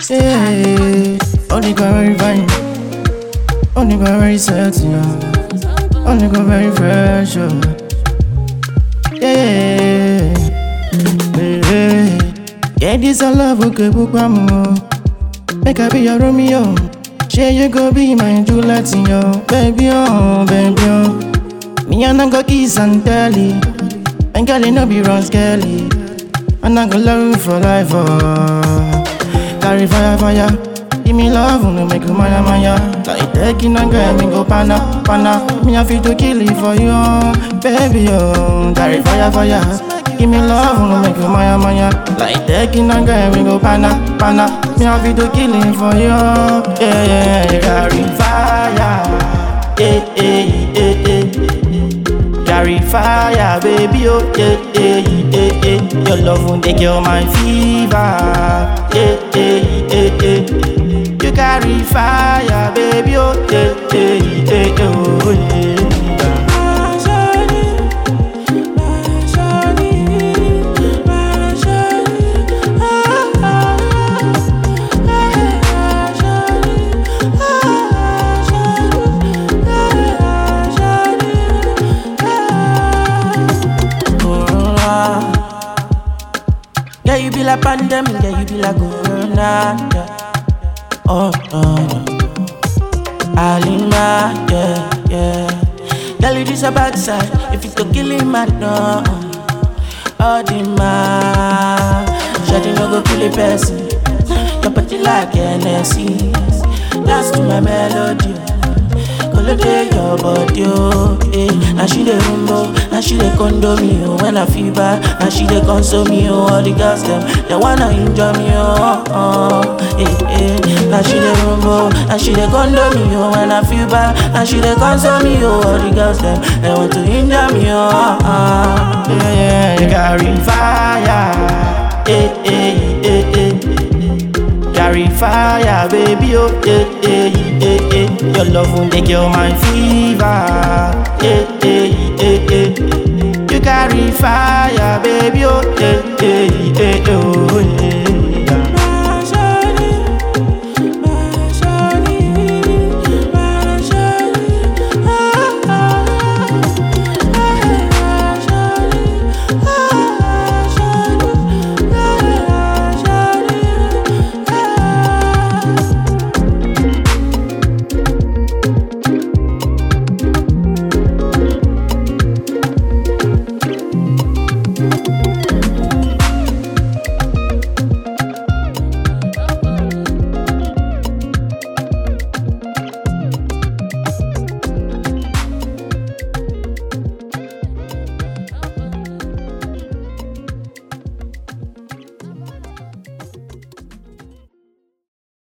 Yeah, only go very fine. Only go very sexy. Yeah. Only go very fresh. Oh. Yeah, yeah. Yeah, this a love okay, bukwamu. Make I be your Romeo. Share you go be my Juliet, yo. Baby, oh, baby, oh. Me and I go kiss and tell it. And girl, it no be wrong, skelly. And I go love you for life, oh. Carry fire, fire. Give me love, no make you maya, maya. Like taking a girl, me go pana, pana. Me have to kill it for you, oh. baby, oh. Carry fire, fire. Give me love, no make you maya, maya. Like taking a girl, me go pana, pana. Me have to kill it for you, oh. yeah, yeah, yeah. Carry fire, yeah, yeah, yeah, yeah. Carry fire, baby, oh, yeah, yeah, yeah, yeah. Your love won't take your my fever, yeah, yeah, yeah, yeah. You carry fire, baby, oh, yeah, yeah, yeah, yeah, oh, yeah. Yeah, you be like pandemic, yeah, you be like corona, yeah. Oh, no, no. Alima, yeah, yeah. Girl, you this a bad side, if it's to kill him, I know. Oh, the man, Shawty no go kill a person. Your body like NSC, dance to my melody. Colode your body, oh, eh. Now she dey rumbo, now she dey condo me, oh. When I feel bad, now she dey console me, oh. All the girls them, they wanna enjoy me, oh, oh, eh, eh. Now she dey rumbo, now she dey condo me, oh. When I feel bad, now she dey console me, oh. All the girls them, they want to enjoy me, oh, oh. Yeah, yeah, you carry fire, eh, eh, eh, eh. Carry fire, baby, oh, yeah, yeah, yeah, yeah. Your love won't take your my fever, yeah, yeah, yeah, yeah. You carry fire, baby, oh, yeah,